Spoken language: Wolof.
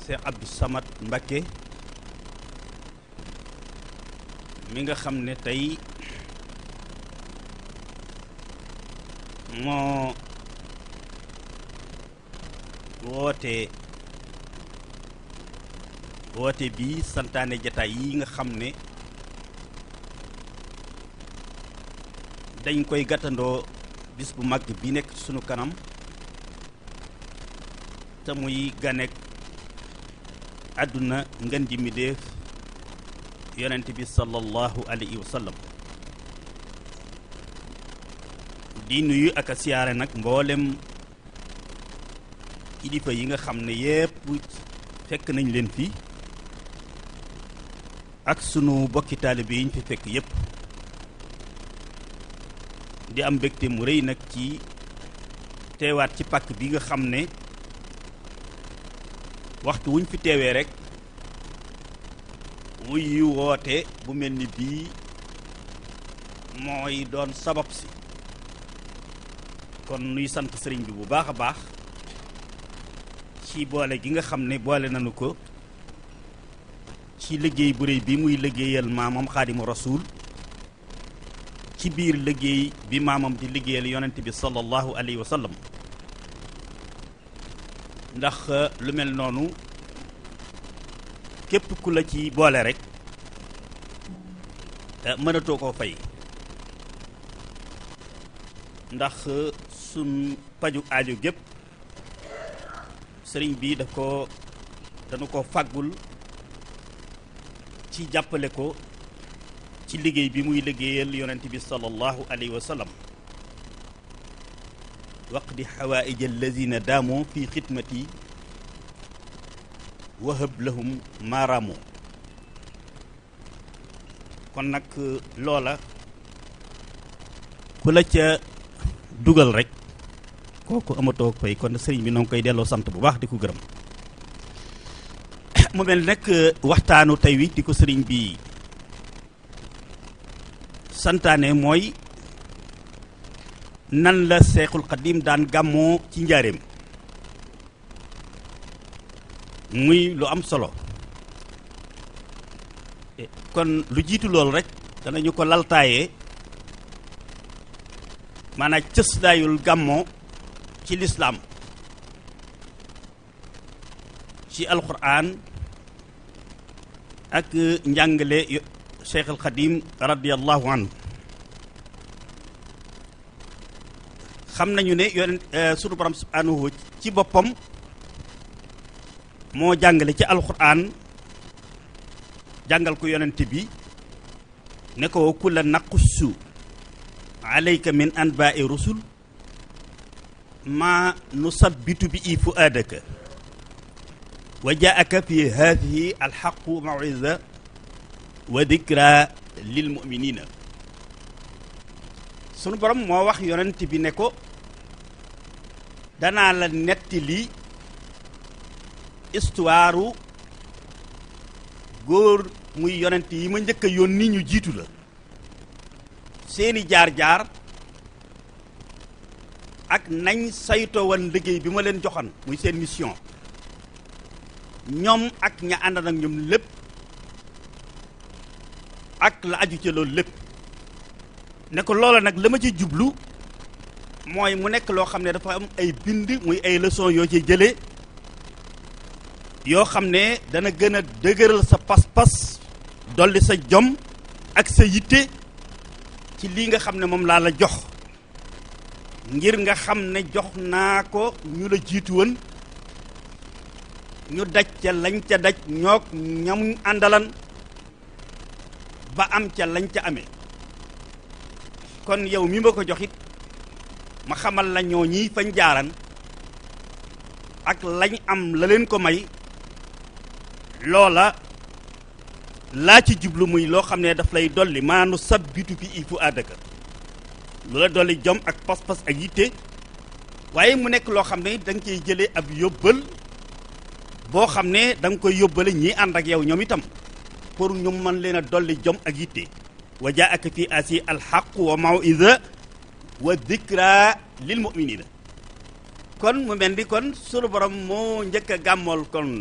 Cheikh Abdou Samad Mbacké mi nga xam ne tey moo woote woote bi santaane jataay yi nga xam ne dañ koy gàttandoo bis bu mag bi nekk ci sunu kanam te muy ganek àdduna ngën ji mi def yonent bi sallallahu alayhi wa sallam di nuyu ak a siyaare nag mboolem kilifa yi nga xam ne yépp fekk nañ leen fi ak sunu bokki taalibe yi ñu fi fekk yépp di am mbégte mu rëy nag ci teewaat ci pàkk bi nga xam ne waxtu wuñ fi teewee rek wuy woote bu mel ni bii mooy doon sabab si kon nuy sant sëriñ bi bu baax a baax ci boole gi nga xam ne boole nañu ko ci liggéey bu réy bi muy liggéeyal maamam xaadimu rasuul ci biir liggéey bi maamam di liggéeyal yonent bi sallallahu alayhi wa sallam ndax lu mel noonu képp ku la ci boole rek mënatoo koo fay ndax sun paju aajo gépp sëriñ bi da ko dañu ko fàggul ci jàppale ko ci liggéey bi muy liggéeyal yonent bi sallallahu alayhi wa sallam waqdi xawaaij alladina daamoo fi xidmati wahab lahum maaraamoo kon nag loola ku la ca dugal rek kooku amatoo fay kon sëriñ bi noo ngi koy delloo sant bu baax di ko gërëm mu mel nag waxtaanu tey wi di ko sëriñ bi santaane mooy nan la seexul xadim daan gàmmoo ci njaareem muy lu am solo kon lu jiitu loolu rek danañu ko laltaayee maanaam cëslaayul gàmmoo ci lislaam ci alquran ak njàngale cheikh al xadim radiallahu anhu xam nañu ne yonent sunu borom subhanahu ci boppam moo jàngale ci alquran jàngal ko yonent bi ne ko kulla naqussu alayka min anbaai rusul ma nusabbitu bi i fuaadaka wa jaaka fi hadihi alxaqu mawisa wa dikra lil muminina sunu borom moo wax yonent bi ne ko danaa la nettali histoire góor muy yonent yi ma njëkk a yónni ñu jiitu la seeni jaar-jaar ak nañ saytoo woon liggéey bi ma leen joxoon muy seen mission ñoom ak ña ànd ak ñoom lépp ak la aju ca loolu lépp ne ko loola nag la ma ci jublu mooy mu nekk loo xam ne dafa am ay bind muy ay leçon yoo ci jëlee yoo xam ne dana gën a dëgëral sa pas-pas dolli sa jom ak sa yitte ci lii nga xam ne moom laa la jox ngir nga xam ne jox naa ko ñu la jiitu woon ñu daj ca lañ ca daj ñoog ñam àndalan ba am ca lañ ca amee kon yow mi ma ko joxit ma xamal la ñoo ñiy fañ jaaran ak lañ am la leen ko may loola laa ci jublu muy loo xam ne daf lay dolli maanu sabbitu fi i fu àddaka lu la dolli jom ak pas-pas ak yitte waaye mu nekk loo xam ne da nga cey jëlee ab yóbbal boo xam ne da nga koy yóbbale ñii ànd ak yow ñoom itam pour ñu mën leen a dolli jom ak yitte wa jaaka fi asi alxaq wa mawida wa dikra lil muminina kon mu mel ni kon sunu borom moo njëkk a gàmmool kon